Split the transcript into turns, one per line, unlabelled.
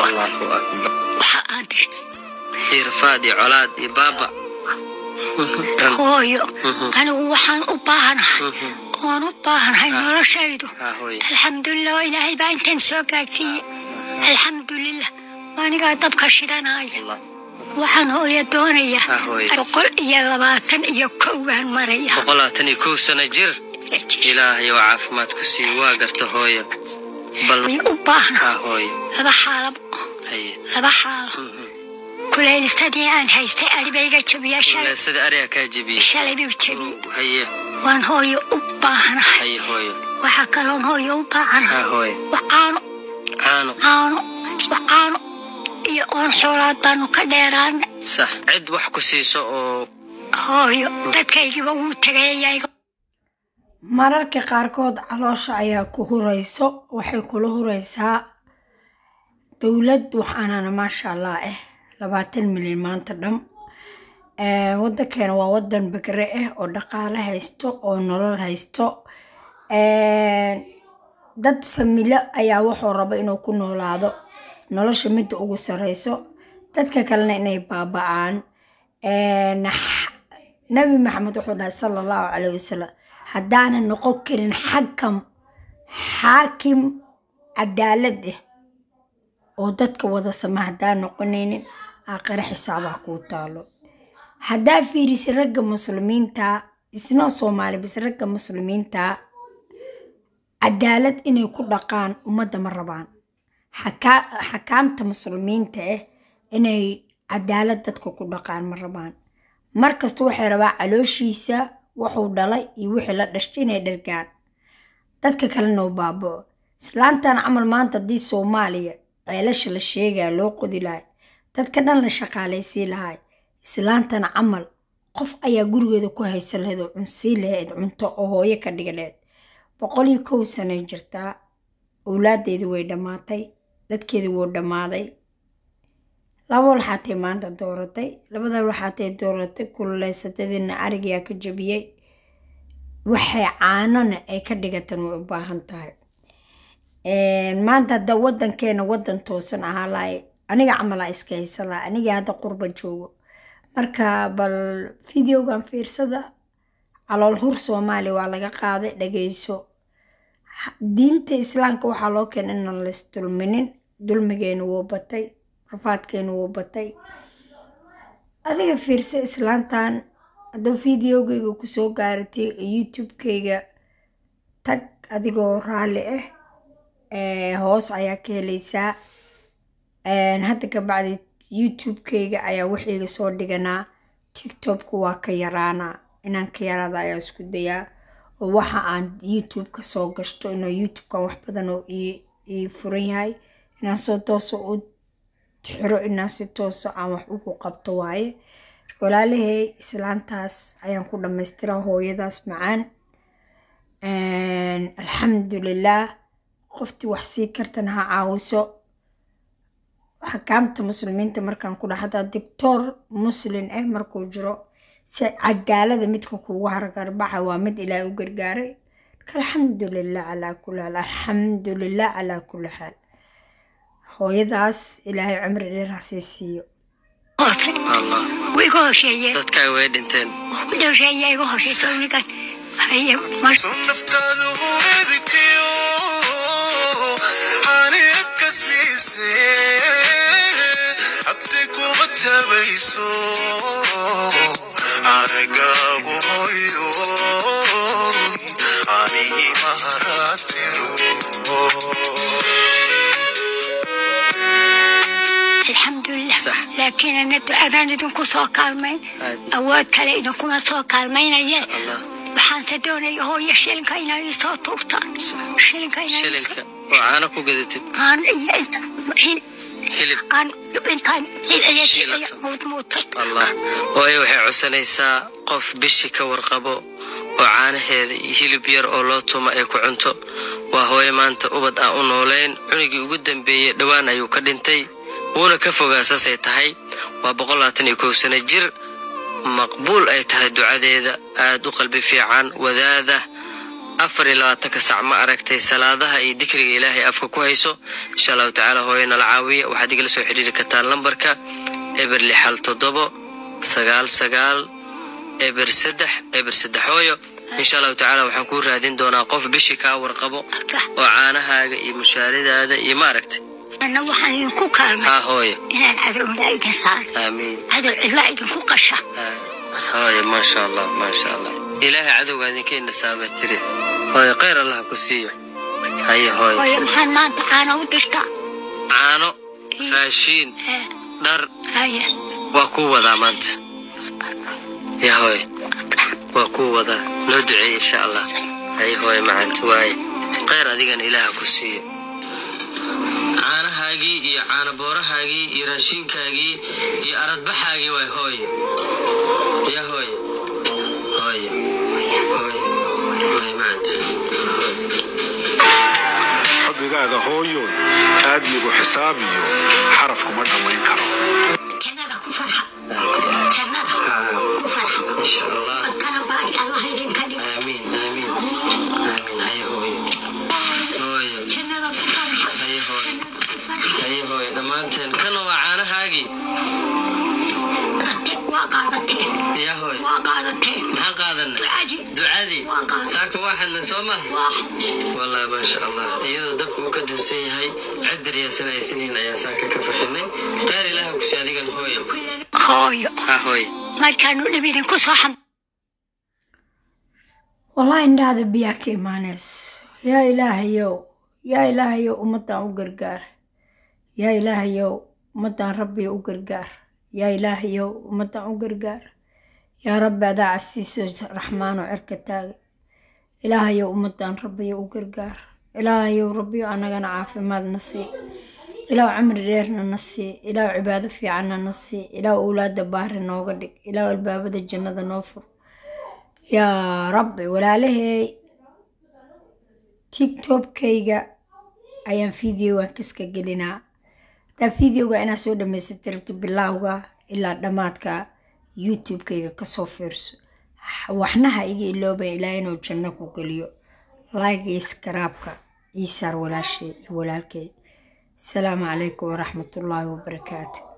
allahu akbar
waxa aan dirta
iyo rafaad iyo colaad iyo baaba
hooyo
Mhm.
anigu waxaan u baahanahay
Mhm.
oon u baahanahay noloshaydu
haa hooye
alxamdulilah oo ilaahay baa intaan soo gaadhsiiyey alxamdulilah anigaa dabka shidanaya
Allah.
waxaan hooyo doonaya
haa hooye
boqol iyo labaatan iyo kow baan maraya
boqol labaatan iyo kow sano jir ilaahay oo caafimaad ku sii waa garta hooyo bal
way u baahna
haa hooye
laba xaalo
haye
laba xaalo
Mhm.
kulaylisadii aan haystay adhibayga jabiya shalay
sida ariga kaa jebiyey
shalay buu jabiyey
haye
waan hooyo u baahanahay
haye hooyo
waxaa kaloon hooyo u baahanahay
haa hooye
waqaano
caano
caano waqaano iyo oon xoolaad baanu ka dheeraana
sax cid wax ku siiso oo
hooyo dadkaygiba wuu tagayayaga
mararka qaarkood caloosha ayaa ku hurayso waxay kula huraysaa dowlad waxaanana maasha allah ah labaatan milyan maanta dham Eh, wadankeena waa wadan bagre ah oo dhaqaale haysto oo nolol haysto Eh, dad familo ayaa wuxuu raba inuu ku noolaado nolosha midda ugu sareyso dadka kalena inay baaba'aan Eh, nax- nabi maxamed wuxuu dhahay sala allahu caleyhi wasalam haddaanan noqon karin xakam xaakim cadaalad ah oo dadka wada sama haddaan noqonaynin aakhire xisaabah kuu taalo haddaa fiirisi ragga muslimiinta isnoo soomaali bis ragga muslimiinta cadaalad inay ku dhaqaan ummadda ma rabaan Xakaa- xakaamta muslimiinta ah inay cadaalad dadka ku dhaqaan ma rabaan markasta waxay rabaa calooshiisa wuxuu dhalay iyo wixii la dhashtay inay dhargaan dadka kalena u baaba'o islaantan camal maanta haddii soomaaliya ceelasha la sheegaya loo qodi lahay dadka dhan la shaqaalaysiin lahay islaantan camal qof ayaa gurigeeda ku haysan lahayd oo cunsii lahayd cunto oo hooyo ka dhiga lahayd boqol iyo kow sanay jirtaa owlaadeedi way dhammaatay dadkeedi wuu dhammaaday laba walxaatay maanta dooratay labada walxaatay dooratay kululeysatadiina arigaa ka jabiyey waxay caanona ay ka dhigatan way u baahan tahay maanta hadda wadankeena wadan toosan ahaa lahay aniga camalaa iska haysan laha aniga hadda qurba joogo marka bal videogan fiirsada calool hur soomaaliya waa laga qaaday dhageyso diinta islaamka waxaa loo keenay inaan lays dulminin dulmigeena wuu batay rafaadkeena wuu batay adiga fiirsa islaantan hadduu videogeyga kusoo gaaratay youtube-keyga tag adigoo raalli ah ee, hoos ayaa ka heleysaa Een, hadda kabacdi youtube-keyga ayaa wixiiga soo dhiganaa tiktokku waa ka yaraanaa inaan ka yaraada ayaa isku dayaa oo waxa aan youtube-ka soo gashto inuu youtube-kan wax badan oo ii ii furan yahay inaan soo tooso u xiro inaan si tooso aan wax ugu qabto waaye marka walaalahey islaantaas ayaan ku dhamaystiraa hooyadaas macaan Een, alxamdulilah qoftii wax sii kartana ha caawiso xakaamta muslimiinta markaan ku dhaha hadaa doctor muslin ah markuu jiro si cadaalada midka kuugu hargarbaxa waa mid ilaahay u gargaaray marka alxamdulilah calaa kulli xaal alxamdulilah calaa kulli xaal hooyadaas ilaahay cumri dheer ha sii siiyo
hoosay
allah
wuu iga hosheeyeen
dadkaaga way dhinteen
wuu iga hosheeya iga hosheysa unigaas haye mar
naftaadu weydkiyo xaniyad ka siisee habti kuma tabayso aragaagu hoyo anigi maharatiro
alxamdulilah
Sax.
laakiin ana ducadaan idinku soo kaalmayn
aad
awood kale idinkuma soo kaalmaynayeen
allah
waxaanse doonaya hooyo shilinka inay ii soo tuurtaan shilinka inay ii
shilinka
soo-
oo caano ku gadatid
aan iyo inta hil-
hilib
aan intaan hilciya
Shiilato.
muudmuudtay
allah waayo waxay codsanaysaa qof bishi ka warqabo oo caanaheeda iyo hilib yar oo loo tumo ay ku cunto waa hooyo maanta ubad aan u noolayn cunugii ugu dambeeyey dhowaan ayuu ka dhintay wuuna ka fogaa saasay tahay waa boqol labaatan iyo kow sano jir maqbuul ay tahay ducadeeda aad u qalbi fiican wadaada afar iyo labaatanka sac ma aragtay salaadaha iyo dikriga ilaahay afka ku hayso insha allahu tacaala hooyo nala caawiya waxaad igala soo xiriiri kartaan lambarka eber lixal toddobo sagaal sagaal eber saddex eber saddex hooyo insha allahu tacaala waxaan kuu raadin doonaa qof bishii kaa warqabo
halka
oo caanahaaga iyo mushaaridaada iyo ma aragtay
anna waxaan idinku kaalmay
haa hooyo
inaan cadowna idin saaro
aamiin
cadow cidla idinku qasha
hooyo maasha allah maasha allah ilaahay cadowga idinka inasaabaa tiri hooyo khayr allah ku siiyo haye hooyo
hooyo maxaan maanta caana u dirtaa
caano raashiin
Eh,
dhar
haya
waa kuu wadaa maanta ya hooyo waa kuu wadaa noo duceey insha allah haye hooyo macanta waaye khayr adigana ilaaha ku siiyo caanahaagii iyo caanaboorahaagii iyo raashiinkaagii iyo aradbaxaagii waay hooyo ya hooyo hooyo hooyo hooyo macanta
rabbigaaga hooyo aadmigu xisaab iyo xaraf kuma dhammayn karo
jannada ku farxa jannada ku farxa
insha allah
kana baari allah idinka dhig
aamiin aamiin aamiin haye hooyo hooyo
jannada ku farxa
haye hooyo
jannada ku farxa
haye hooyo dhammaanteen kana waa caanahaagii
Qaate- waa qaadateen
ya hooyo
waa qaadateen
maxaan qaadanay
ducadii
ducadii
Waan qaadanay.
saaka waaxadna soo maha
waa
والله ما شاء الله iyadoo dabka uu ka dansan yahay cidar yaasanaysanyihin ayaa saaka ka faxinay qaar ilaaha ku saadigan hooyo
hooyo
ha hooy
markaanu dhib idinku soo xam
wallahi indhahda biyaa ka imaaneys yaa ilaahayow yaa ilaahayow ummaddan u gargaar yaa ilaahayow ummaddan rabbi u gargaar yaa ilaahayow ummaddan u gargaar yaa rabbi adaa casiiso raxmaano cirka taaga ilaahayow ummaddan rabbiyo u gargaar ilaahayow rabbiyo annagana caafimaadna sii ilaahu cimri dheerna na sii ilaahu cibaado fiicanna na sii ilaahu owlaada baari nooga dhig ilaahu albaabada jannada noo fur yaa rabbi walaalahey tiktokayga ayaan videogan kaska gelinaa hadaa videoga inaa soo dhamaysata rabti bilaawga ilaa dhammaadka youtube-kayga kasoo fiirso waxnaha iga ilooban ilaa inuu janno ku geliyo like iyo skaraabka ii saar walaashay iyo walaalkay asalaamu calaykum waraxmatullaahi wabarakaatu